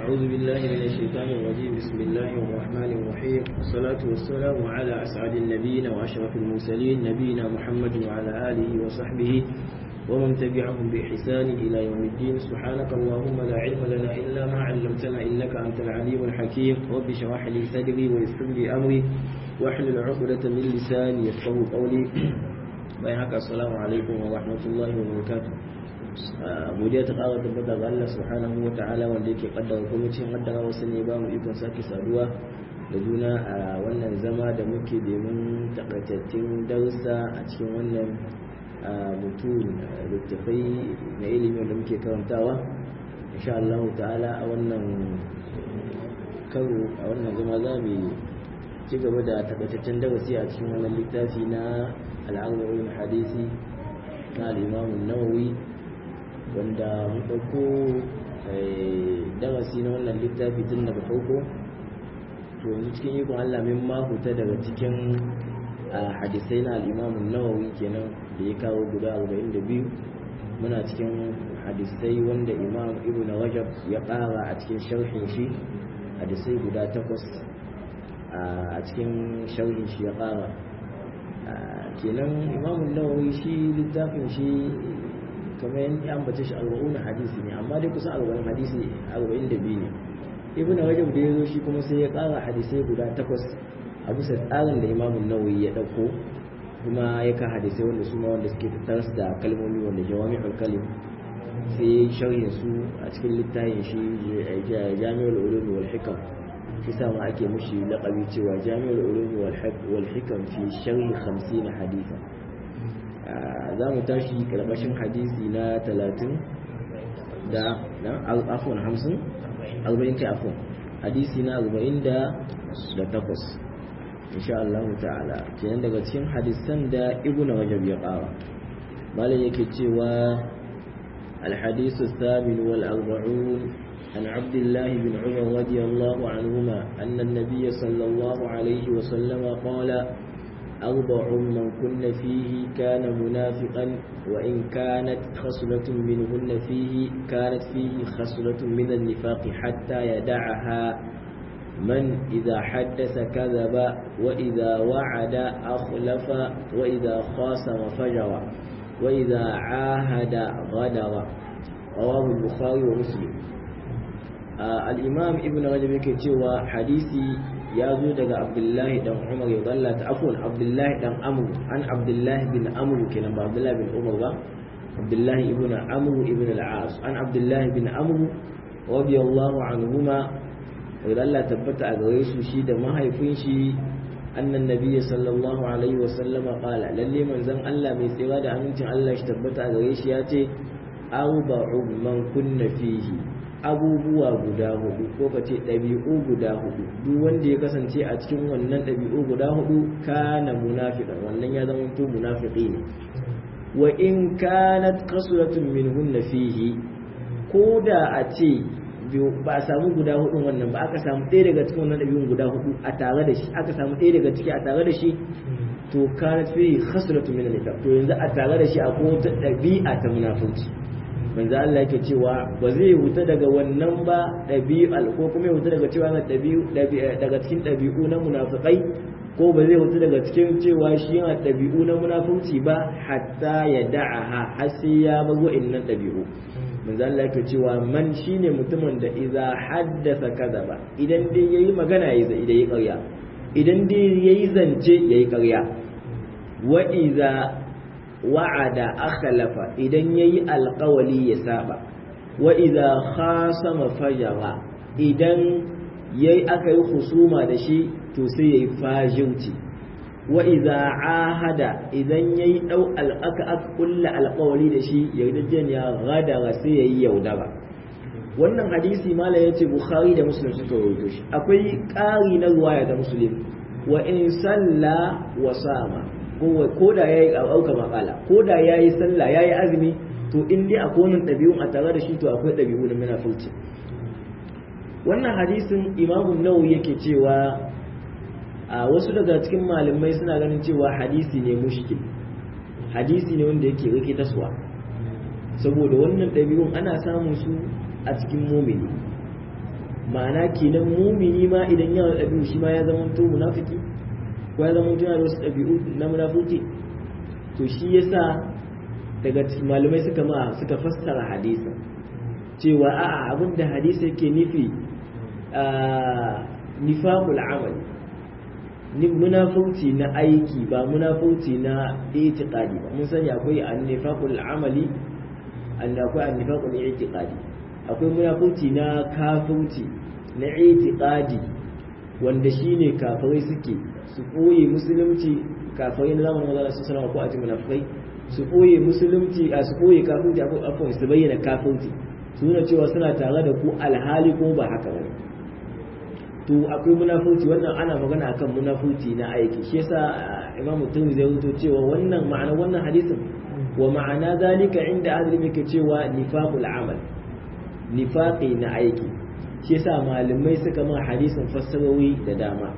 أعوذ بالله من الشيطان الرجيم بسم الله الرحمن الرحيم والصلاة والسلام على أسعد النبيين وأشرف المرسلين نبينا محمد وعلى آله وصحبه ومن تبعهم بإحسان إلى يوم الدين سبحانك اللهم لا علم لنا إلا ما علمتنا إنك أنت العليم الحكيم رب اشرح لي صدري ويسر لي أمري واحلل عقدة من لساني يفقهوا قولي bayan haka assalamu alaikum wa rahmatullahi wa barakatuh godiya ta ƙara tabbata ga Allah subhanahu wa ta'ala wanda yake kaddara kuma cikin kaddara wasu ne ba mu ikon sake saduwa da juna a wannan zama da muke domin takaitattun darussa a cikin wannan mutum littafai na ilimi wanda muke karantawa insha Allah ta'ala a wannan karo a wannan zama za mu ci gaba da takaitaccen darasi a cikin wannan littafi na al'arwa'in hadisi na al'imamun nawawi wanda mun ɗauko darasi na wannan littafi tun daga farko to yanzu cikin ikon allah min mahuta daga cikin hadisai na al'imamun nawawi kenan da ya kawo guda 42 muna cikin hadisai wanda imam ibn rajab ya ƙara a cikin sharhin shi hadisai guda takwas a cikin sharhin shi ya ƙara kenan imamun nawawi shi littafin shi kamar yin ya ambace shi arba'un hadisi ne amma dai kusan arba'in hadisi arba'in da biyu ne ibn rajab da ya zo shi kuma sai ya kara hadisai guda takwas a bisa tsarin da imamun nawawi ya dauko kuma ya ka hadisai wanda su ma wanda suke tattara da kalmomi wanda jawami'ul kalim sai sharhin su a cikin littafin shi jami'ul ulum wal hikam shi ma ake mushi laƙabi cewa jami'ar ulumi wal hikam fi sharhi 50 hadisa za mu tashi karkashin hadisi na 30 da afon 50 40 kai afon hadisi na 40 da takwas insha Allah ta'ala kenan daga cikin hadisan da ibnu rajab ya ƙara malam yake cewa الحديث الثامن والأربعون عن عبد الله بن عمر رضي الله عنهما أن النبي صلى الله عليه وسلم قال أربع من كن فيه كان منافقا وإن كانت خصلة منهن فيه كانت فيه خصلة من النفاق حتى يدعها من إذا حدث كذب وإذا وعد أخلف وإذا خاصم فجر وإذا عاهد غدر رواه البخاري ومسلم al'imam ibn rajab yake cewa hadisi ya zo daga abdullahi dan umar ya zalla ta afon abdullahi dan amru an abdullahi bin amru kenan ba abdullahi bin umar ba abdullahi ibn amru ibn al'as an abdullahi bin amru radiyallahu anhuma ya zalla tabbata a gare su shi da mahaifin shi annan nabiyyi sallallahu alaihi wa sallama qala lalle manzon Allah mai tsira da amincin Allah shi tabbata a gare shi ya ce arba'u man kunna fihi abubuwa guda hudu ko ka ce ɗabi'u guda hudu duk wanda ya kasance a cikin wannan ɗabi'u guda hudu kana munafiqan wannan ya zama to munafiqi ne wa in kanat qasratun minhunna fihi ko da a ce ba a samu guda hudun wannan ba aka samu ɗaya daga cikin wannan ɗabi'un guda hudu a tare da shi aka samu ɗaya daga ciki a tare da shi to kanat fihi khasratun min al to yanzu a tare da shi akwai wata ɗabi'a ta munafurci manzo Allah yake cewa ba zai huta daga wannan ba ɗabi'al ko kuma ya huta daga cewa na ɗabi'u daga cikin ɗabi'u na munafikai ko ba zai huta daga cikin cewa shi yana ɗabi'u na munafurci ba hatta ya da'aha har sai ya bar wa'annan ɗabi'u manzo Allah yake cewa man shine mutumin da idza haddasa kadaba idan dai yayi magana yayi yayi ƙarya idan dai yayi zance yayi ƙarya wa idza wa'ada akhlafa idan yayi alƙawali ya saba wa idza khasama fajara idan yayi aka yi husuma da shi to sai yayi fajirci wa idza ahada idan yayi dau al'aka aka kulla alƙawali da shi yardajen ya gadara sai yayi yaudara wannan hadisi mala yace bukhari da muslim suka rawaito shi akwai ƙari na ruwaya da muslim wa in salla wa sama ko da ya yi auka makala ko da ya yi sallah ya yi azumi to in dai akwai wannan ɗabi'un a tare da shi to akwai ɗabi'u na munafurci wannan hadisin imamu nawawi yake cewa a wasu daga cikin malamai suna ganin cewa hadisi ne mushkil hadisi ne wanda yake rike taswa saboda wannan ɗabi'un ana samun su a cikin mumini ma'ana kenan mumini ma idan yana da ɗabi'u shi ma ya zama to munafiki ko ya zama yana da wasu ɗabi'u na munafiki to shi yasa daga malamai suka ma suka fassara hadisin cewa a'a abinda hadisi yake nufi nifaqul amal munafurci na aiki ba munafurci na itiqadi ba mun sani akwai an-nifaqul amali akwai an-nifaqul itiqadi akwai munafurci na kafurci na itiqadi wanda shine kafirai suke su koyi musulunci kafirai na zamanin manzon su sallama ko a cikin munafikai su koyi musulunci a su koyi kafirci akwai su bayyana kafirci su nuna cewa suna tare da ku alhali ko ba haka bane to akwai munafurci wannan ana magana akan munafurci na aiki shi yasa imamu tirmidhi ya rubuto cewa wannan ma'ana wannan hadisin wa ma'ana zalika inda ahli yake cewa nifaqul amal nifaqi na aiki shi yasa malamai suka ma hadisin fassarori da dama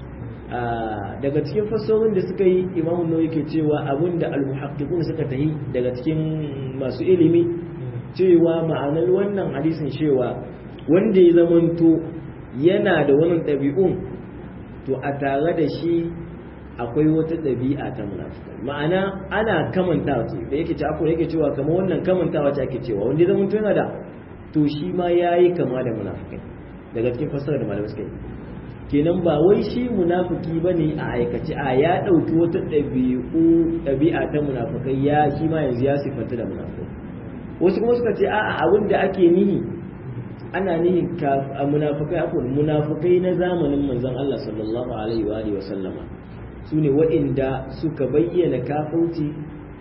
daga cikin fassarorin da suka yi imamu nawawi yake cewa abinda al-muhaqqiqun suka tahi daga cikin masu ilimi cewa ma'anar wannan hadisin cewa wanda ya zamanto yana da wannan ɗabi'un to a tare da shi akwai wata ɗabi'a ta munafikai ma'ana ana kamantawa ce da yake ci akwai yake cewa kamar wannan kamantawa ce ake cewa wanda zama yana da to shi ma yayi kama da munafikai daga cikin fassara da malamai suka yi kenan ba wai shi munafiki bane a aikace a ya ɗauki wata ɗabi'u ɗabi'a ta munafikai ya shi ma yanzu ya sifanta da munafikai wasu kuma suka ce a'a abin da ake nihi ana nihin a munafukai akwai munafukai na zamanin manzon Allah sallallahu alaihi wa alihi wa sallama su ne waɗanda suka bayyana kafauci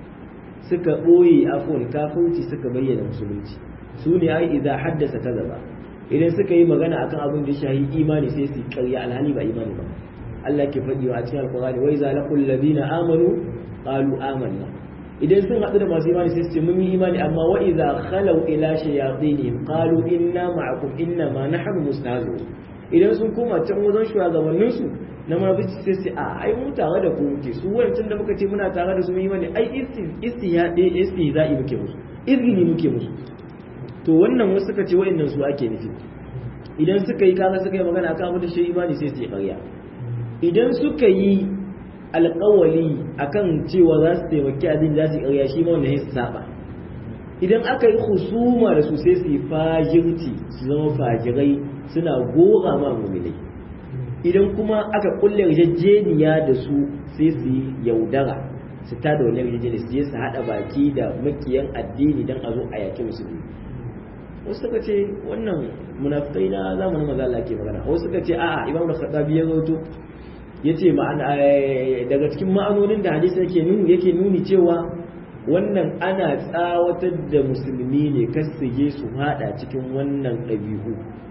suka ɓoye afon kafauci suka bayyana musulunci su ne ai idan haddasa ta gaba idan suka yi magana akan abin da shahi imani sai su karya alhali ba imani ba Allah ke faɗi wa a cikin alkurani wai za laqul ladina amanu qalu amanna idan sun haɗu da masu imani sai su ce mun yi imani amma wa idza khalau ila shayatinihim qalu inna ma'akum inna ma nahnu mustahzi'un idan sun koma can wajen shugabannin su na munafici sai su a ai mu tare da ku muke su wancan da muka ce muna tare da su mun imani ai istihadi istihza'i muke musu izgini muke musu to wannan wasu suka ce wa'annan su ake nufi idan suka yi kaga suka yi magana akan abin da shi imani sai su yi ƙarya idan suka yi alƙawali akan cewa za su taimaki addini za su yi ƙarya shi ma wanda su saba idan aka yi husuma da su sai su yi fajirci su zama fajirai suna gora ma muminai idan kuma aka kulle yarjejeniya da su sai su yi yaudara su ta da wani yarjejeniya su je su haɗa baki da makiyan addini don a zo a yaƙi musulmi wasu suka ce wannan munafikai na zamanin maza Allah ke magana wasu suka ce a'a imam da khattabi ya rawaito yace ma'ana daga cikin ma'anonin da hadisi yake nuni yake nuni cewa wannan ana tsawatar da musulmi ne kar su je su hada cikin wannan ɗabi'u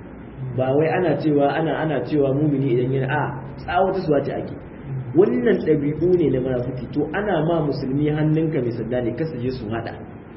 ba wai ana cewa ana ana cewa mumini idan yana a tsawata su wace ake wannan ɗabi'u ne na munafiki to ana ma musulmi hannunka mai sanda ne kar su je su hada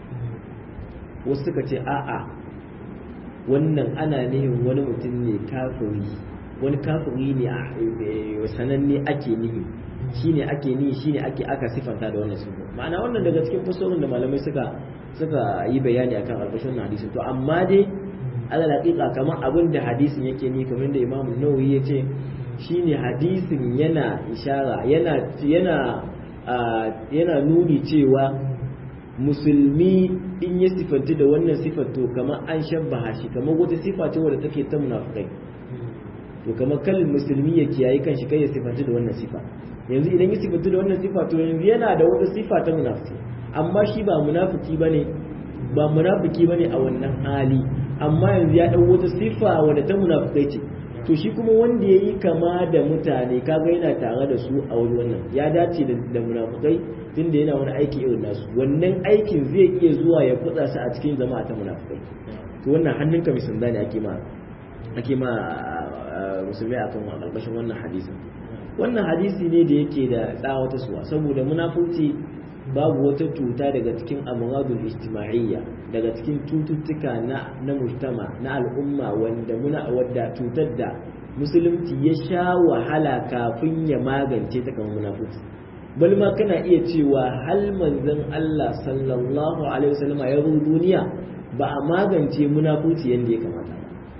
wasu suka ce a'a wannan ana nihin wani mutum ne kafiri wani kafiri ne a sananne ake nihi shine ake nihi shine ake aka sifanta da wannan sifa ma'ana wannan daga cikin fasorin da malamai suka suka yi bayani akan alƙashin hadisin to amma dai ala laƙiƙa kamar abin da hadisin yake ni kamar da imamu nawawi ya ce shine hadisin yana ishara yana yana yana nuni cewa musulmi in ya sifanti da wannan sifar to kamar an shabbaha shi kamar wata sifa ce wadda take ta munafikai to kamar kallin musulmi ya kiyaye kanshi kai ya sifanti da wannan sifa yanzu idan ya sifanti da wannan sifa to yanzu yana da wata sifa ta munafiki amma shi ba munafiki bane ba munafiki bane a wannan hali amma yanzu ya dau wata sifa wadda ta munafikai ce to shi kuma wanda yayi kama da mutane kaga yana tare da su a wani wannan ya dace da munafikai tunda yana wani aiki irin nasu wannan aikin zai iya zuwa ya kutsa su a cikin jama'a ta munafikai to wannan hannunka mai sanda ne ake ma ake ma musulmai akan karkashin wannan hadisin wannan hadisi ne da yake da tsawata suwa saboda munafurci babu wata cuta daga cikin amradul ijtima'iyya daga cikin cututtuka na na mujtama na al'umma wanda muna wadda cutar da musulunci ya sha wahala kafin ya magance ta kamar munafurci bal ma kana iya cewa hal manzon Allah sallallahu alaihi wasallam ya zo duniya ba a magance munafurci yanda ya kamata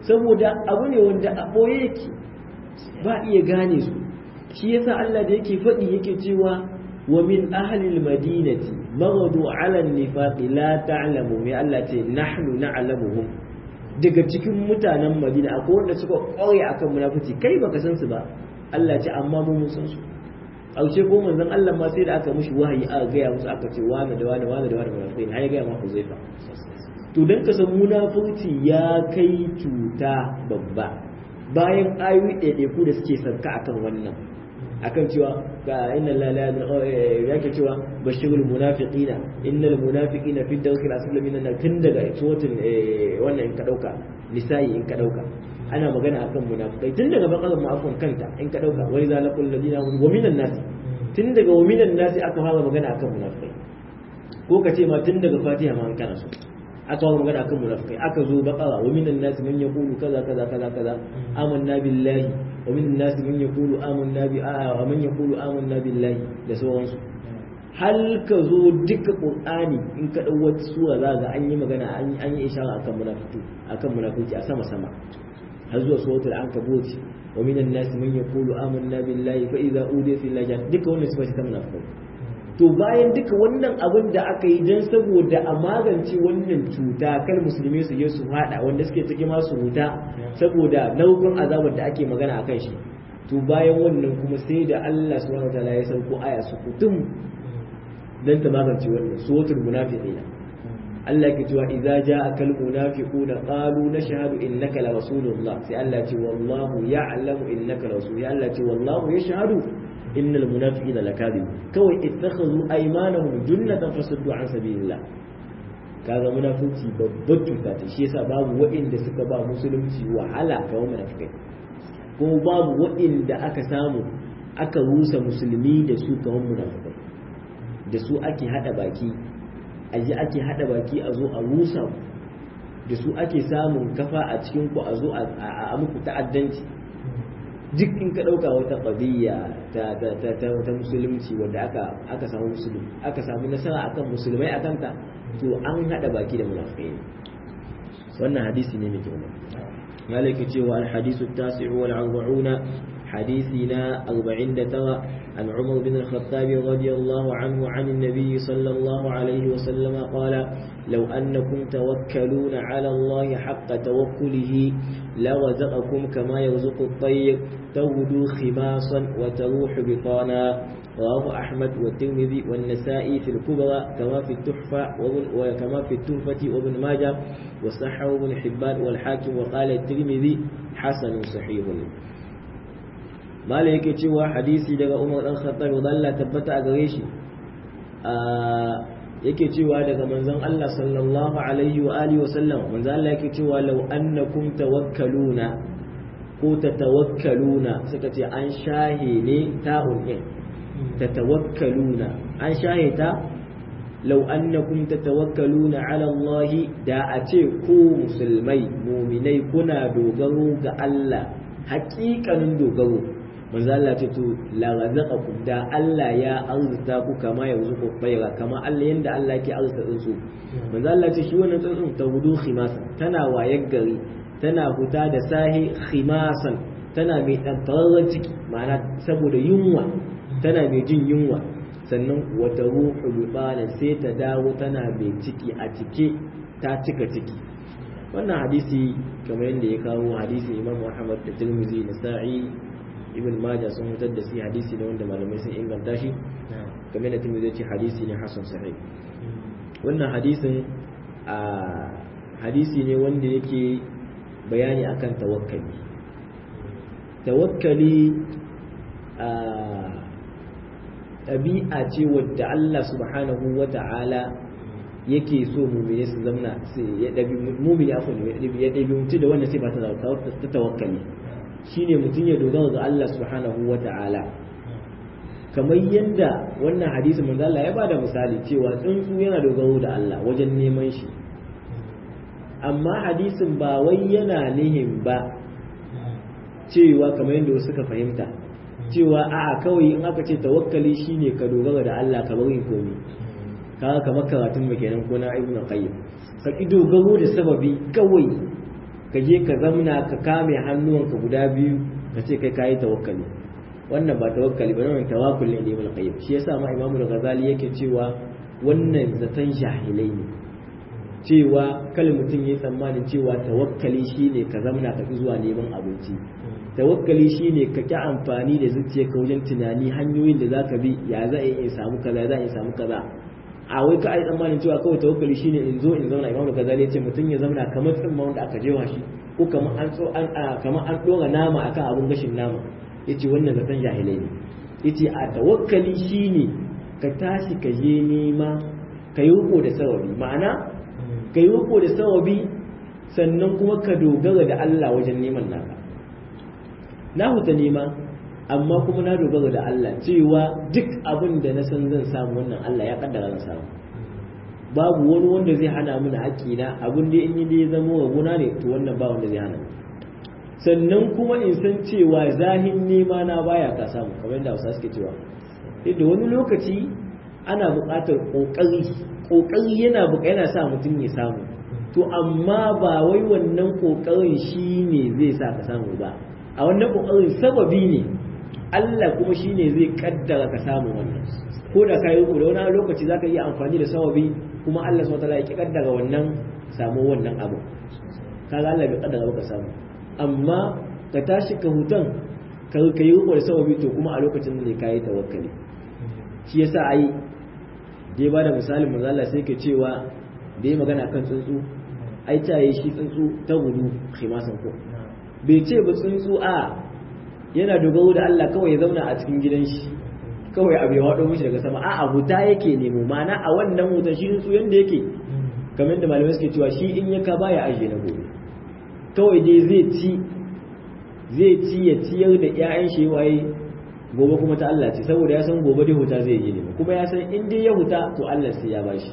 saboda abu ne wanda a ɓoye yake ba iya gane su shi yasa Allah da yake faɗi yake cewa wa min ahlil madinati maghadu ala nifaqi la ta'lamu mai Allah ce nahnu na'lamuhum daga cikin mutanen Madina akwai wanda suka ƙware akan munafici kai baka san su ba Allah ce amma mu mun san su aushe ko manzon Allah ma sai da aka mishi wahayi aka gaya musu aka ce wani da wani wani da wani munafiqai har ya gaya ma Huzaifa to dan ka san munafurci ya kai cuta babba bayan ayoyi ɗaiɗaiku da suke sarka akan wannan akan cewa ga inna la la yake cewa bashirul munafiqina innal munafiqina fi dawkil asfali minan nar tun daga suratul wannan in ka dauka nisa'i in ka dauka ana magana akan munafikai tun daga bakarar ma'afon kanta in ka dauka wani zalakul ladina wa minan nas tun daga wa minan nas aka fara magana akan munafikai ko ka ce ma tun daga fatiha ma an kana so aka fara magana akan munafikai aka zo bakara wa minan nas man yaqulu kaza kaza kaza kaza amanna billahi wa minan nas man yaqulu amanna bi wa man yaqulu amanna billahi da sauransu hal ka zo duka qur'ani in ka dau wata sura za ga an yi magana an yi ishara akan munafiki akan munafiki a sama sama har zuwa suratul ankabut wa minan nas man yaqulu amanna billahi fa idza udiya fi llahi duka wannan sifa ta munafikai to bayan duka wannan abin da aka yi dan saboda a magance wannan cuta kar musulmi su je su hada wanda suke ciki ma su huta saboda nau'in azabar da ake magana akan shi to bayan wannan kuma sai da Allah subhanahu wataala ya sauko aya su kutum dan ta magance wannan suratul munafiqina Allah ke cewa idza ja'aka al-munafiquna qalu nashhadu innaka la rasulullah sai Allah ce wallahu ya'lamu innaka rasul ya Allah ce wallahu yashhadu innal munafiqina lakadib kawai ittakhadhu aymanahum junnatan fasaddu an sabilillah kaga munafici babbar cuta ce shi yasa babu waɗanda suka ba musulunci wahala kawai munafikai kuma babu waɗanda aka samu aka rusa musulmi da su kawai munafikai da su ake hada baki a ji ake hada baki a zo a rusa ku da su ake samun kafa a cikin ku a zo a muku ta'addanci duk in ka dauka wata qadiyya ta ta ta ta musulunci wanda aka aka samu musulmi aka samu nasara akan musulmai akan ta to an hada baki da munafikai wannan hadisi ne mai girma malaki cewa al-hadisu at-tasi'u wal 40 حديثنا أربعين ترى عن عمر بن الخطاب رضي الله عنه عن النبي صلى الله عليه وسلم قال لو أنكم توكلون على الله حق توكله لرزقكم كما يرزق الطير تغدو خماصا وتروح بطانا رواه أحمد والترمذي والنسائي في الكبرى كما في التحفة وكما في التحفة وابن ماجه وصححه ابن حبان والحاكم وقال الترمذي حسن صحيح mala yake cewa hadisi daga umar dan khattab Allah tabbata a gare shi yake cewa daga manzon Allah sallallahu alaihi wa alihi wa sallam manzon Allah yake cewa law annakum tawakkaluna ko tatawakkaluna suka ce an shahe ne ta'un din tatawakkaluna an shahe ta law annakum tatawakkaluna ala Allah da a ce ku musulmai mu'minai kuna dogaro ga Allah haƙiƙanin dogaro manzo Allah ce to la razaqakum da Allah ya arzuta ku kama ya ruzuku bayra kama Allah yanda Allah yake arzuta tsuntsu manzo Allah ce shi wannan tsuntsun ta gudu khimasan tana wayar gari tana huta da sahi khimasan tana mai dan tararren ciki ma'ana saboda yunwa tana mai jin yunwa sannan wata ruhu bibana sai ta dawo tana mai ciki a cike ta cika ciki wannan hadisi kamar yadda ya kawo hadisi Imam Muhammad da Tirmidhi da Sa'i ibn majah sun fitar da shi hadisi ne wanda malamai sun inganta shi kamar da tumi zai ce hadisi ne hasan sahih wannan hadisin a hadisi ne wanda yake bayani akan tawakkali tawakkali a ɗabi'a ce wadda Allah subhanahu wa ta'ala yake so mumine su zamna ya ɗabi mumini afon ya ɗabi mutu da wannan sifa ta tawakkali shine mutum ya dogara ga Allah subhanahu wa ta'ala kamar yadda wannan hadisi manzo Allah ya bada misali cewa tsuntsu yana dogaro da Allah wajen neman shi amma hadisin ba wai yana nihin ba cewa kamar yadda wasu suka fahimta cewa a'a kawai in aka ce tawakkali shine ka dogara da Allah ka bari komi kaga kamar karatun mu kenan ko na ibnu qayyim ka ki dogaro da sababi kawai ka ka je ka zamna ka kame hannuwanka guda biyu ka ce kai kayi tawakkali wannan ba tawakkali ba wannan tawakkul ne ibn qayyim shi yasa ma imamu ghazali yake cewa wannan zaton jahilai ne cewa kal mutum yayi tsammanin cewa tawakkali shine ka zamna ka zuwa neman abinci tawakkali shine ka ki amfani da zuciyarka wajen tunani hanyoyin da zaka bi ya za a in samu kaza za in samu kaza a wai ka ai tsammanin cewa kawai tawakkali shine in zo in zauna imamu ghazali ya ce mutum ya zauna kamar tsimma wanda aka jewa shi ko kamar an so an kamar an dora nama akan abun gashin nama yace wannan zaton jahilai ne yace a tawakkali shine ka tashi ka je nema ka yi riko da sawabi ma'ana ka yi riko da sawabi sannan kuma ka dogara da Allah wajen neman naka na huta nema amma kuma na dogara da Allah cewa duk abin da na san zan samu wannan Allah ya kaddara zan samu babu wani wanda zai hana mini haƙƙina abin da in yi da ya zama wa guna ne to wannan ba wanda zai hana sannan kuma in san cewa zahin nema na baya ka samu kamar yadda Hausa suke cewa yadda wani lokaci ana buƙatar ƙoƙari ƙoƙari yana buƙa yana sa mutum ya samu to amma ba wai wannan ƙoƙarin shi ne zai sa ka samu ba a wannan ƙoƙarin sababi ne Allah kuma shi ne zai kaddara ka samu wannan ko da ka yi da wani lokaci za ka iya amfani da sababi kuma Allah subhanahu wataala ya ki kaddara wannan samu wannan abu kaga Allah bai kaddara ka samu amma ka tashi ka hutan ka yi da sababi to kuma a lokacin ne ka yi tawakkali shi yasa ai dai ba da misalin manzo Allah sai ke cewa da yi magana kan tsuntsu ai ta yi shi tsuntsu ta gudu khimasan ko bai ce ba tsuntsu a yana dogaro da Allah kawai ya zauna a cikin gidan shi kawai abu ya wado mishi daga sama a'a huta yake nemo mana a wannan hutan shi tsuntsu yanda yake kamar da malamai suke cewa shi in ya ka baya ajiye na gobe kawai dai zai ci zai ci ya ciyar da 'ya'yan shi waye gobe kuma ta Allah ce saboda ya san gobe dai huta zai yi ne kuma ya san in dai ya huta to Allah sai ya bashi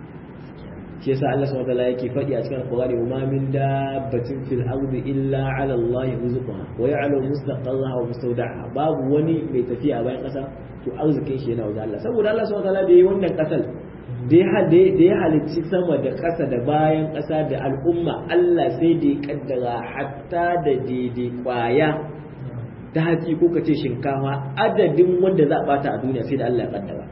shi yasa Allah subhanahu wataala yake faɗi a cikin Al-Qur'ani wa ma min dabbatin fil ardi illa 'ala Allah rizquha wa ya'lamu mustaqarraha wa mustawda'aha babu wani mai tafiya a bayan ƙasa to arzikin shi yana wajen Allah saboda Allah subhanahu wataala da yi wannan ƙasar da ya halicci sama da ƙasa da bayan ƙasa da al'umma Allah sai da ya kaddara hatta da daidai kwaya ta hatsi ko ka ce shinkafa adadin wanda za a bata a duniya sai da Allah ya kaddara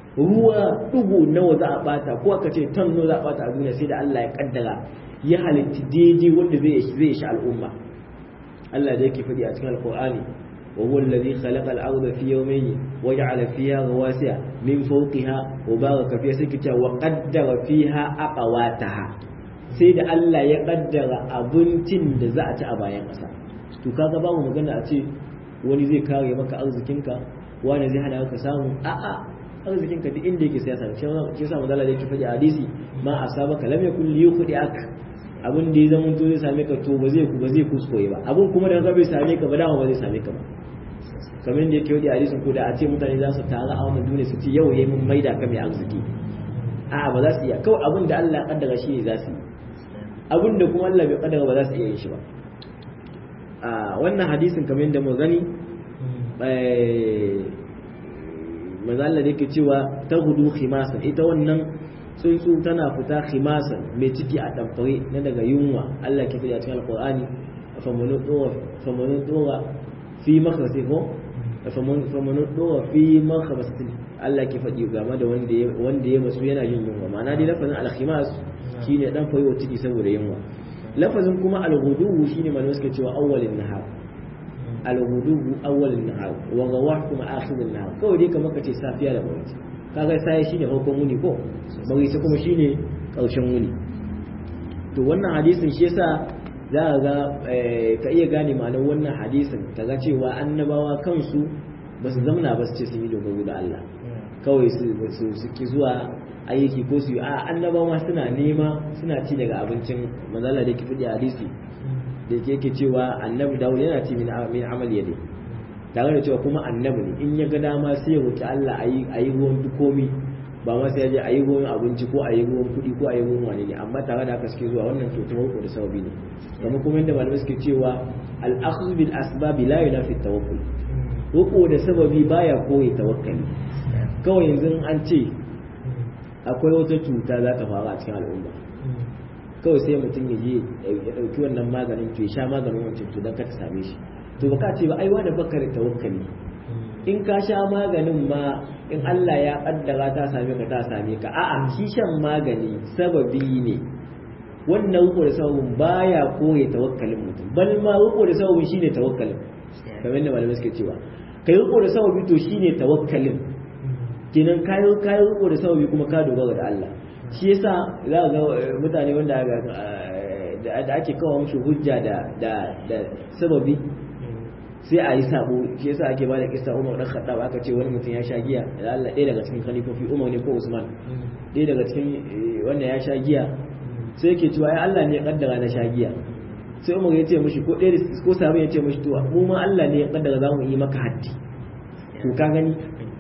ruwa dugu nawa za a bata ko aka ce tan nawa za a bata a duniya sai da Allah ya kaddara ya halitta daidai wanda zai zai shi al'umma Allah da yake faɗi a cikin alqur'ani wa huwa alladhi khalaqa al-ardha fi yawmayn wa ja'ala fiha rawasiya min fawqiha wa baraka fiha sai kita wa qaddara fiha aqwataha sai da Allah ya kaddara abincin da za a ci a bayan ƙasa to kaga babu magana a ce wani zai kare maka arzikinka wani zai hana ka samu a'a arzikinka duk inda yake sai ya samu shi yasa manzo Allah yake faɗi a hadisi ma asabaka lam yakun li yukhdi'ak abin da ya zama to zai same ka to ba zai ba zai kuskure ba abin kuma da ka bai same ka ba dama ba zai same ka ba kamar da yake wadi a hadisin ko da a ce mutane za su taru a wannan duniya su ce yau yayi mun maida ka mai arziki a'a ba za su iya kawai abin da Allah ya kaddara shi ne za su yi abin da kuma Allah bai kaddara ba za su iya yin shi ba a wannan hadisin kamar yadda mu gani manzo Allah yake cewa ta gudu khimasan ita wannan tsuntsu tana fita khimasan mai ciki a tamfare na daga yunwa Allah ke faɗi a cikin alqur'ani famanu dora famanu dora fi makhasi ko famanu dora fi makhasi Allah ke faɗi game da wanda ya wanda ya masu yana yin yunwa ma'ana dai lafazin al-khimas shine dan fayo ciki saboda yunwa lafazin kuma al-ghudu shine malamai suka cewa awwalin nahar al-ghudu awwalin nahar wa rawah kuma akhirin nahar kawai dai kamar kace safiya da bari kaga sai shine farkon muni ko bari sai kuma shine karshen muni to wannan hadisin shi yasa za ka ga ka iya gane ma'anar wannan hadisin kaga cewa annabawa kansu ba su zamana ba su ce sun yi dogaro da Allah kawai su suke zuwa aiki ko su yi a annabawa suna nema suna ci daga abincin manzala da ke fidi hadisi da ke yake cewa annabi dawud yana ci min amal yadi tare da cewa kuma annabi ne in ya ga dama sai ya roki Allah a yi ruwan komi ba ma sai ya je a yi ruwan abinci ko a yi ruwan kuɗi ko a yi ruwan wani ne amma tare da haka suke zuwa wannan to tawakkul da sababi ne kuma kuma yadda malamai suke cewa al-akhdhu bil asbab la yunafi tawakkul roko da sababi baya koyi tawakkali kawai yanzu an ce akwai wata cuta za ta faru a cikin al'umma kawai sai mutum ya je ya ɗauki wannan maganin to ya sha maganin wancan to don ka ta same shi to baka ce ba ai wani baka da tawakkali in ka sha maganin ma in Allah ya kaddara ta same ka ta same ka a'a shi shan magani sababi ne wannan riko da sababin baya kore tawakkalin mutum bal ma riko da sababin shine tawakkalin kamar yadda malamai suke cewa kai riko da sababi to shine tawakkalin kenan kayi kayi riko da sababi kuma ka dogara da Allah shi yasa za ga mutane wanda da ake kawo mushi hujja da da da sababi sai a yi sabo shi yasa ake bada kissa Umar dan Khattab aka ce wani mutum ya sha giya da Allah ɗaya daga cikin khalifofi Umar ne ko Usman ɗaya daga cikin wanda ya sha giya sai yake cewa ai Allah ne ya kaddara na sha giya sai Umar ya ce mishi ko ɗaya ko sabu ya ce mishi to mu ma Allah ne ya kaddara za mu yi maka haddi to ka gani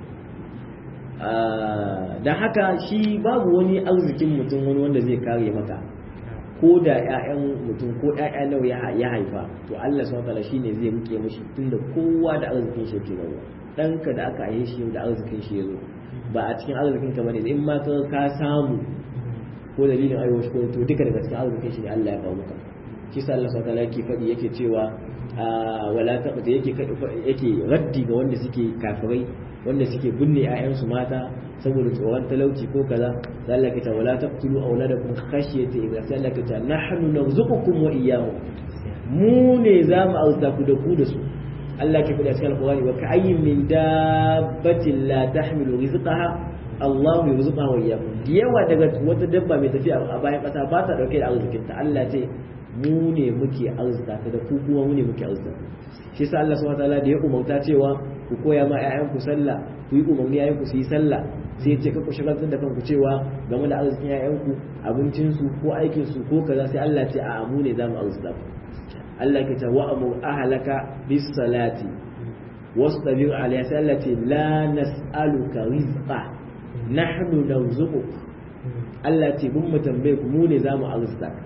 da haka shi babu wani arzikin mutum wani wanda zai kare maka ko da ƴaƴan mutum ko ƴaƴa nawa ya haifa to Allah subhanahu wataala shine zai rike mishi tunda kowa da arzikin shi yake rawa ɗanka da aka haife shi da arzikin shi yazo ba a cikin arzikin ka bane in ma ka ka samu ko dalilin aiwo shi ko to duka daga cikin arzikin shi ne Allah ya kawo maka shi sa Allah subhanahu wataala yake faɗi yake cewa wala taqta yake yake raddi ga wanda suke kafirai wanda suke binne 'ya'yansu mata saboda tsoron talauci ko kaza sai Allah ya ce wala taqtulu auladakum khashyata imla sai Allah ya ce nahnu narzuqukum wa iyyahum mu ne za mu auta ku da ku da su Allah ke faɗa cikin alqur'ani wa ka'ayyin min dabbatin la tahmilu rizqaha Allah yarzuqaha wa iyyakum yawa daga wata dabba mai tafiya a bayan ƙasa ba ta dauke da arzikinta Allah ce mu ne muke arzuta ta da ku kuma mu ne muke arzuta shi sa Allah subhanahu wataala da ya umarta cewa ku koya ma ƴaƴanku sallah ku yi umarni ƴaƴanku su yi sallah sai ce ka ku shagaltar da kanku cewa game da arzikin ƴaƴanku abincinsu ko aikinsu ko kaza sai Allah ce a mu ne zamu arzuta ku Allah ke ta wa amur ahlaka bis salati wastabir alayha sai Allah ce la nas'aluka rizqa nahnu narzuquk Allah ce mun mu tambaye ku mu ne zamu arzuta ka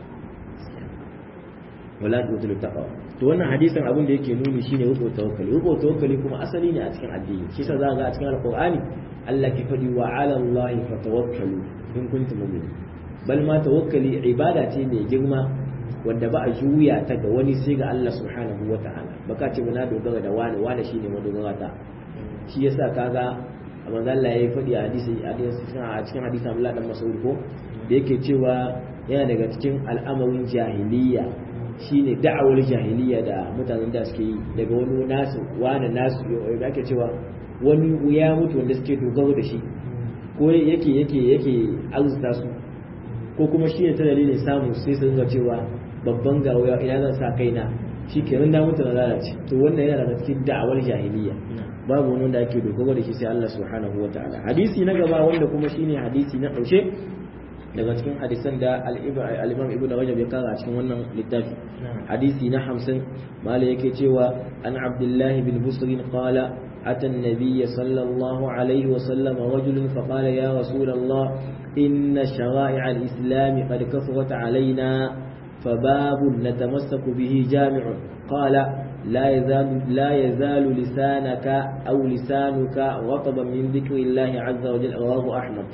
wala tutul taqwa to wannan hadisin abin da yake nuni shine rubo tawakkali rubo tawakkali kuma asali ne a cikin addini shi yasa za ga a cikin alqur'ani Allah ke fadi wa ala allahi fatawakkalu in kuntum mu'minin bal ma tawakkali ibada ce mai girma wanda ba a juya ta ga wani sai ga Allah subhanahu wata'ala baka ce muna dogara da wani wani shine madogara ta shi yasa kaga manzo Allah ya fadi a hadisi a cikin hadisi Abdullah dan Mas'ud ko da yake cewa yana daga cikin al'amarin jahiliya shine da'awar jahiliya da mutanen da suke yi daga wani nasu wani nasu da ake cewa wani ya mutu wanda suke dogaro da shi ko yake yake yake arzuta su ko kuma shine ta dalilin samu sai su ga cewa babban gawo ina zan sa kaina shi kenan na mutu na lalace to wannan yana daga cikin da'awar jahiliya babu wani wanda ake dogaro da shi sai Allah subhanahu wataala hadisi na gaba wanda kuma shine hadisi na ƙarshe daga cikin hadisan da al-imam ibn rajab ya kara a cikin wannan littafi hadisi na hamsin mala yake cewa an abdullahi bin busrin qala أتى النبي صلى الله عليه وسلم رجل فقال يا رسول الله إن شرائع الإسلام قد كثرت علينا فباب نتمسك به جامع قال لا يزال, لا يزال لسانك أو لسانك رطبا من ذكر الله عز وجل رواه أحمد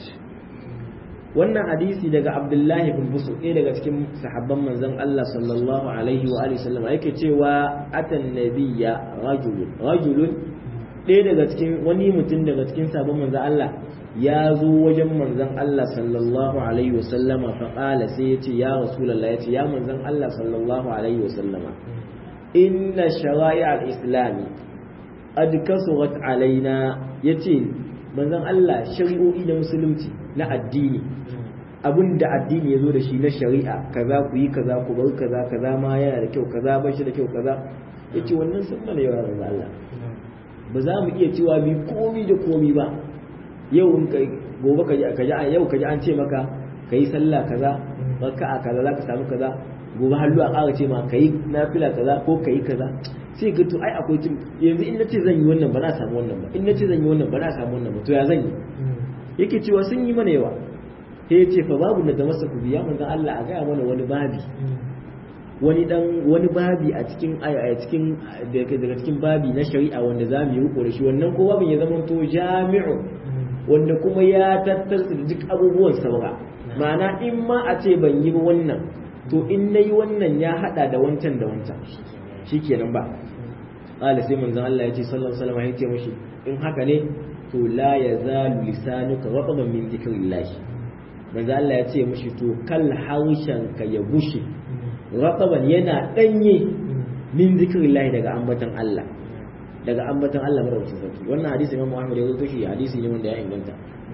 wannan hadisi daga abdullahi bin busu ɗaya daga cikin sahabban manzon Allah sallallahu alaihi wa alihi sallam yake cewa atan nabiyya rajulun rajulun ɗaya daga cikin wani mutum daga cikin sabon manzon Allah ya zo wajen manzon Allah sallallahu alaihi wa sallama fa qala sai ya ce ya rasulullah ya ce ya manzon Allah sallallahu alaihi wa sallama inna shara'i al-islam qad kasurat alaina yace manzon Allah shari'o'i na musulunci na addini abin da addini ya zo da shi na shari'a kaza ku yi kaza ku bar kaza kaza ma yana da kyau kaza ba shi da kyau kaza ya ce wannan sun mana yawa da Allah ba za mu iya cewa bi komi da komi ba yau in kai gobe ka ji ka ji yau ka ji an ce maka ka yi sallah kaza baka a kaza za ka samu kaza gobe hallu a ƙara ce ma ka yi nafila kaza ko ka yi kaza sai ga to ai akwai tun yanzu in nace zan yi wannan ba na samu wannan ba in nace zan yi wannan ba na samu wannan ba to ya zan yi yake cewa sun yi mana yawa sai ya ce fa babu da masa ku biya manzon Allah a gaya mana wani babi wani dan wani babi a cikin a cikin daga cikin babi na shari'a wanda za mu yi riko da shi wannan ko babin ya zama to jami'u wanda kuma ya tattara da duk abubuwan saura ma'ana in ma a ce ban yi ba wannan to in nayi wannan ya hada da wancan da wancan shikenan ba qala sai manzon Allah ya ce sallallahu alaihi wasallam ya ce mishi in haka ne to la yazalu lisanuka rataban min dhikrillah manzon Allah ya ce mishi to kal haushan ka ya bushe rataban yana danye min dhikrillah daga ambatan Allah daga ambatan Allah madaukakin sarki wannan hadisi Imam Ahmad ya rawaito shi hadisi ne wanda ya inganta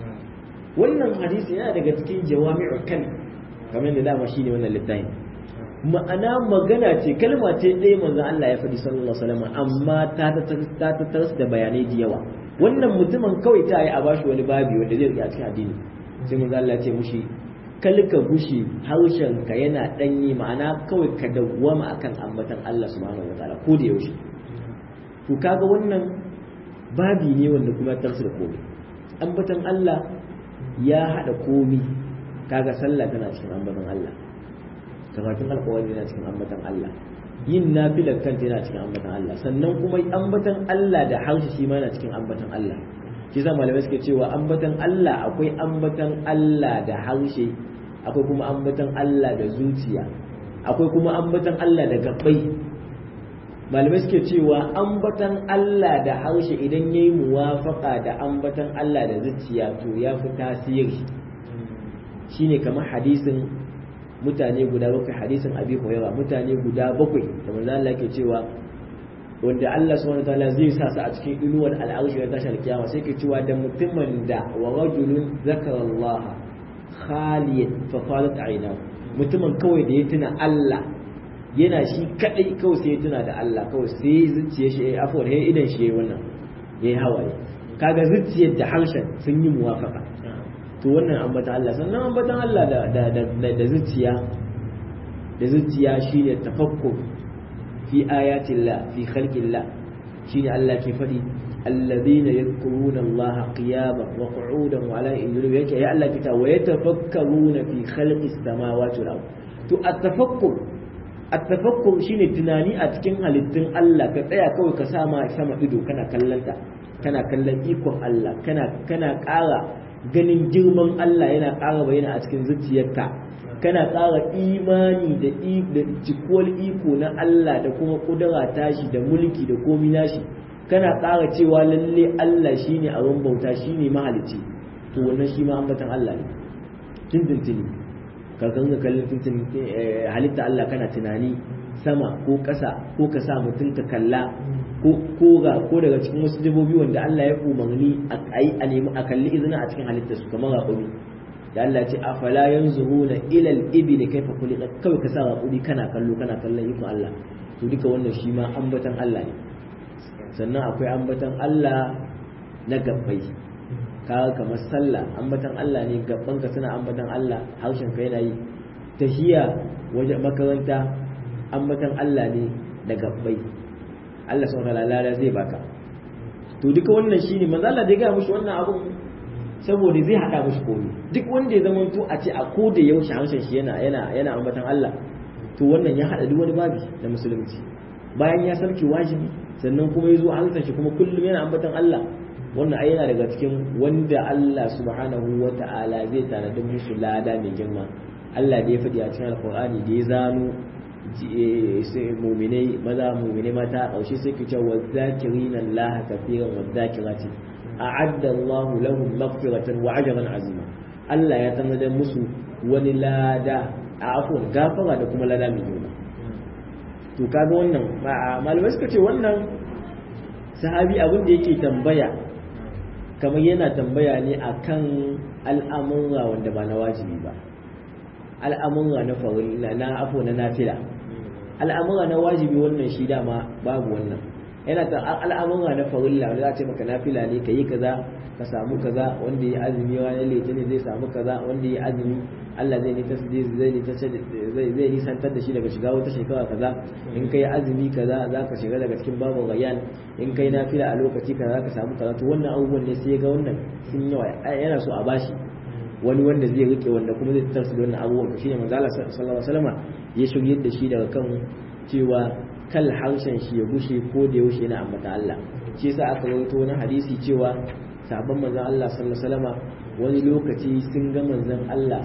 wannan hadisi yana daga cikin jawami'ul kalim kamar da dama shine wannan littafin ma'ana magana ce kalma ce ɗaya manzo Allah ya faɗi sallallahu alaihi wasallam amma ta ta ta da bayanai da yawa wannan mutumin kawai ta yi a bashi wani babi wanda zai riƙe a cikin addini sai manzo Allah ya ce mushi kalka gushi haushen ka yana danyi ma'ana kawai ka dawwama akan ambatan Allah subhanahu wataala ko da yaushe to kaga wannan babi ne wanda kuma ya tarsu da komai ambatan Allah ya hada komai kaga sallah tana cikin ambatan Allah karatun alƙawari yana cikin ambatan Allah yin nafilar kanta yana cikin ambatan Allah sannan kuma ambatan Allah da harshe shi ma yana cikin ambatan Allah shi yasa malamai suke cewa ambatan Allah akwai ambatan Allah da harshe akwai kuma ambatan Allah da zuciya akwai kuma ambatan Allah da gabbai malamai suke cewa ambatan Allah da harshe idan yayi muwafaka da ambatan Allah da zuciya to ya fi tasiri shine kamar hadisin mutane guda bakwai hadisin abi hurairah mutane guda bakwai da manzo Allah yake cewa wanda Allah subhanahu wataala zai sa su a cikin inuwar al'arshi na tashar kiyama sai ke cewa da mutumin da wa rajulun zakara Allah khaliyan fa qalat ayna mutumin kawai da ya tuna Allah yana shi kadai kawai sai ya tuna da Allah kawai sai zuciyar shi afwan sai idan shi wannan yayi hawaye kaga zuciyar da harshen sun yi muwafaka to wannan ambatan Allah sannan ambatan Allah da da da da zuciya da zuciya shine tafakkur fi ayatillah fi khalqillah shine Allah ke fadi alladhina yadhkuruna Allah qiyaman wa qu'udan wa ala junubihim yake ya Allah kita wa yatafakkaruna fi khalqis samawati wal ard to at-tafakkur at-tafakkur shine tunani a cikin halittun Allah ka tsaya kawai ka sama sama ido kana kallanta kana kallon ikon Allah kana kana ƙara ganin girman Allah yana ƙara bayyana a cikin zuciyarka kana ƙara imani da da cikuwar iko na Allah da kuma kudura tashi da mulki da komi nashi kana ƙara cewa lalle Allah shine abin bauta shine mahalicci to wannan shi ma ambatan Allah ne tintintini ka ganga kallon tintini halitta Allah kana tunani sama ko ƙasa ko ka sa mutum ka kalla ko ga ko daga cikin wasu dabobi wanda Allah ya umarni a yi a nemi a kalli izina a cikin halittar su kamar raƙumi da Allah ya ce afala yanzuruna ila al-ibli kayfa khuliqat kawai ka sa raƙumi kana kallo kana kallon ikon Allah to duka wannan shi ma ambatan Allah ne sannan akwai ambatan Allah na gabbai ka kamar sallah ambatan Allah ne gabban ka suna ambatan Allah harshen ka yana yi tahiya wajen makaranta ambatan Allah ne da gabbai Allah subhanahu wa ta'ala zai baka to duka wannan shine manzo Allah da ya ga mushi wannan abun saboda zai hada mushi komai duk wanda ya zama to a ce a ko da yaushe harshen shi yana yana yana ambatan Allah to wannan ya hada duk wani babi da musulunci bayan ya sarki wajibi sannan kuma ya zo harshen shi kuma kullum yana ambatan Allah wannan ai yana daga cikin wanda Allah subhanahu wa ta'ala zai tanadi musu lada mai girma Allah da ya faɗi a cikin alqur'ani da ya zano muminai maza muminai mata a ƙarshe sai ki ce wa zakirina Allah kafiran wa zakirati a'adda Allah lahum maghfiratan wa ajran azima Allah ya tanadar musu wani lada a afwan gafara da kuma lada mai girma to kaga wannan malamai suka ce wannan sahabi abin da yake tambaya kamar yana tambaya ne akan al'amura wanda ba na wajibi ba al'amura na farilla na afo na nafila al'amura na wajibi wannan shi dama babu wannan yana ta al'amura na farilla wanda za a ce maka nafila ne ka yi kaza ka samu kaza wanda ya azumi wani litinin zai samu kaza wanda ya azumi Allah zai nita zai zai nisantar da shi daga shiga wata shekara kaza in kai azumi kaza za ka shiga daga cikin babu rayyan in kai nafila a lokaci kaza za ka samu kaza to wannan abubuwan ne sai ga wannan sun yawa yana so a bashi wani wanda zai rike wanda kuma zai tarsu da wannan abubuwan to shine manzo Allah sallallahu alaihi wasallam ya shiryar da shi daga kan cewa kal harshen shi ya gushe ko da yaushe yana ambata Allah shi yasa aka rawaito wani hadisi cewa sabon manzon Allah sallallahu alaihi wasallam wani lokaci sun ga manzon Allah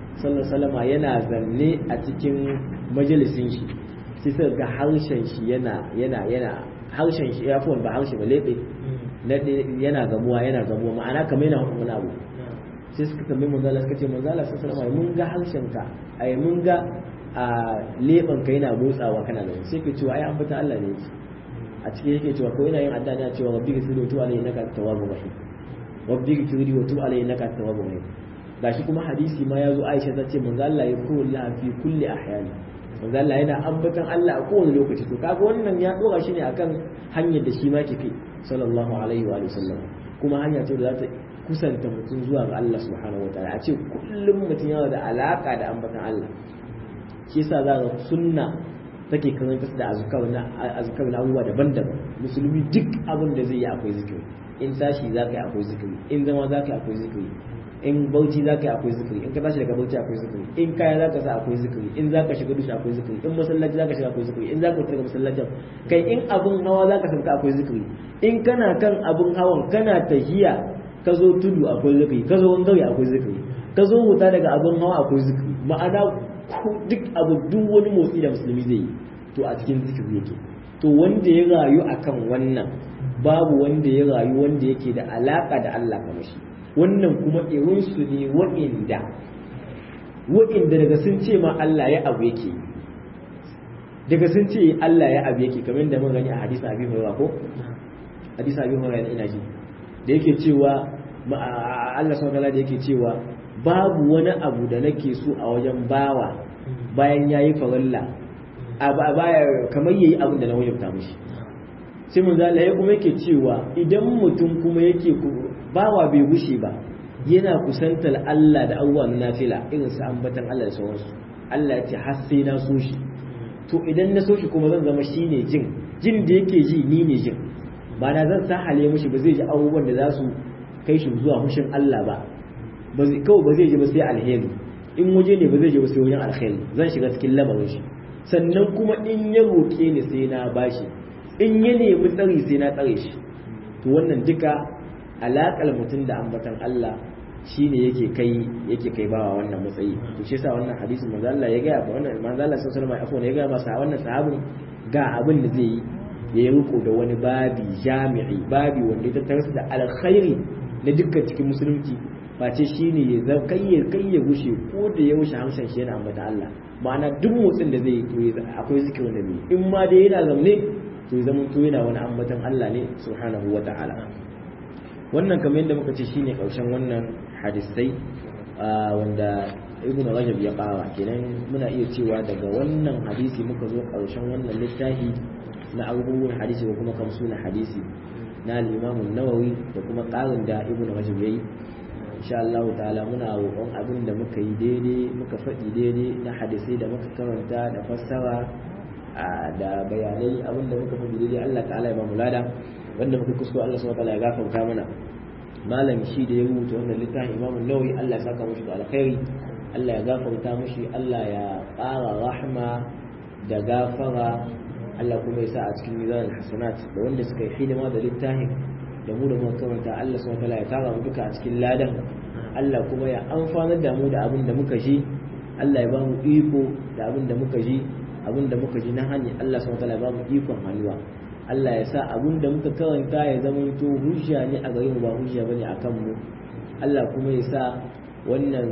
sallallahu alaihi wasallam yana zanne a cikin majalisin shi sai suka ga harshen shi yana yana yana harshen shi ya ba harshe ba lebe yana gamuwa yana gamuwa ma'ana kamar yana wani abu sai suka tambayi manzala suka ce manzala sun salama mun ga harshen ka ai mun ga a leban ka yana motsawa kana da sai ka cewa ai an fita Allah ne a cikin yake cewa ko yana yin adda ne cewa rabbi ghfirli wa tub alayhi innaka tawwabur rahim rabbi ghfirli wa tub alayhi innaka tawwabur rahim gashi kuma hadisi ma yazo Aisha ta ce manzo Allah ya kullu la fi kulli ahyani manzo Allah yana ambatan Allah a kowane lokaci to kaga wannan ya dora shi ne akan hanyar da shi ma ke kai sallallahu alaihi wa sallam kuma hanya ce da za ta kusanta mutum zuwa ga Allah subhanahu wataala a ce kullum mutum yana da alaka da ambatan Allah shi yasa za ga sunna take karanta da azkar na azkar na abubuwa daban-daban musulmi duk abin da zai yi akwai zikiri in tashi za ka yi akwai zikiri in zama za ka yi akwai zikiri in bauchi za ka yi akwai zikiri in ka tashi daga bauchi akwai zikiri in kaya za ka sa akwai zikiri in za ka shiga dushi akwai zikiri in masallaci za ka shiga akwai zikiri in za ka fita daga masallacin kai in abin hawa za ka sauka akwai zikiri in kana kan abin hawan kana tahiya ka zo tudu akwai zikiri ka zo wangare akwai zikiri ka zo huta daga abin hawa akwai zikiri ma'ana duk abu duk wani motsi da musulmi zai yi to a cikin zikiri yake to wanda ya rayu akan wannan babu wanda ya rayu wanda yake da alaka da Allah kamar shi wannan kuma irinsu ne wa'inda wa'inda daga sun ce ma Allah ya abu yake daga sun ce Allah ya abu yake kamar da mun gani a hadisi Abi Hurairah ko hadisi Abi Hurairah ina ji da yake cewa Allah subhanahu wa da yake cewa babu wani abu da nake so a wajen bawa bayan yayi farilla a baya kamar yayi abin da na wajabta mishi sai mun zala ya kuma yake cewa idan mutum kuma yake bawa bai gushe ba yana kusantar Allah da abubuwa na nafila irin su ambatan Allah da sauransu Allah ya ce har sai na so shi to idan na so shi kuma zan zama shine jin jin da yake ji ni ne jin ba na zan sa hale mushi ba zai ji abubuwan da za su kai shi zuwa hushin Allah ba ba zai kawai ba zai ji ba sai alheri in waje ne ba zai ji ba sai wajen alheri zan shiga cikin lamarin shi sannan kuma in ya roƙe ni sai na bashi in ya nemi tsari sai na tsare shi to wannan duka alaƙar mutum da ambatan Allah shine yake kai yake kai bawa wannan matsayi to shi yasa wannan hadisin manzo Allah ya ga ba wannan manzo Allah sallallahu alaihi wasallam ya ga masa wannan sahabin ga abin da zai yi ya yi riko da wani babi jami'i babi wanda ya tattara da alkhairi na dukkan cikin musulunci face shine ya zama kai ya kai ya gushe ko da ya wuce hamshan shi yana ambata Allah ma'ana duk motsin da zai yi akwai zikirin da zai in ma dai yana zaune to ya zama to yana wani ambatan Allah ne subhanahu wa ta'ala wannan kamar yadda muka ce shine karshen wannan hadisai wanda ibn rajab ya kawa kenan muna iya cewa daga wannan hadisi muka zo karshen wannan littafi na abubuwan hadisi ko kuma kamsuna hadisi na al-imam nawawi da kuma karin da ibn rajab yayi insha Allah ta'ala muna roƙon abin da muka yi daidai muka faɗi daidai na hadisai da muka karanta da fassara da bayanai abin da muka faɗi daidai Allah ta'ala ya ba mu lada wanda muka kuskure Allah subhanahu wa ta'ala ya gafarta mana malam shi da ya rubuta wannan littafin Imam Nawawi Allah ya saka mushi da alkhairi Allah ya gafarta mushi Allah ya ƙara rahma da gafara Allah kuma ya sa a cikin mizan hasanat da wanda suka yi hidima da littafin da mu da muka karanta Allah subhanahu wa ta'ala ya tara mu duka a cikin ladan Allah kuma ya amfanar da mu da abin da muka ji Allah ya ba mu iko da abin da muka ji abin da muka ji na hanyar Allah subhanahu wa ta'ala ya ba mu ikon hannuwa Allah ya sa abin da muka karanta ya zama to hujja ne a gare mu ba hujja bane a kan mu Allah kuma ya sa wannan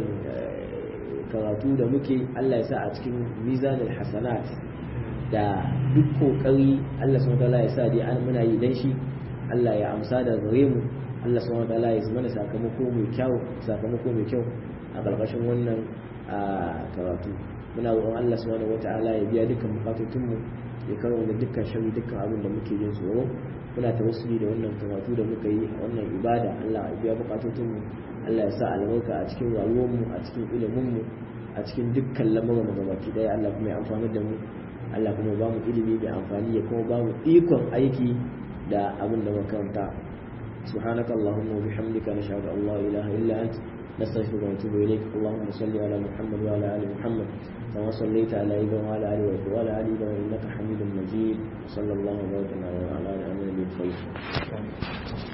karatu da muke Allah ya sa a cikin mizanul hasanat da duk kokari Allah subhanahu wataala ya sa dai an muna yi dan shi Allah ya amsa da gare mu Allah subhanahu wataala ya mana sakamako mai kyau sakamako mai kyau a karkashin wannan karatu muna roƙon Allah subhanahu wataala ya biya dukkan bukatun mu ya kawo da dukkan shari dukkan abin da muke jin tsoro muna tawassuli da wannan karatu da muka yi a wannan ibada Allah ya biya bukatun mu Allah ya sa albarka a cikin rayuwar mu a cikin ilimin mu a cikin dukkan lamarin mu gabaki daya Allah kuma ya amfana da mu Allah kuma ba mu ilimi da amfani ya kuma ba mu ikon aiki da abin da muka karanta سبحانك اللهم وبحمدك نشهد ان لا اله الا انت نستغفرك ونتوب اليك اللهم صل على محمد وعلى ال محمد كما صليت على ابراهيم وعلى ال ابراهيم وعلى ال ابراهيم انك حميد مجيد صلى الله وسلم على نبينا محمد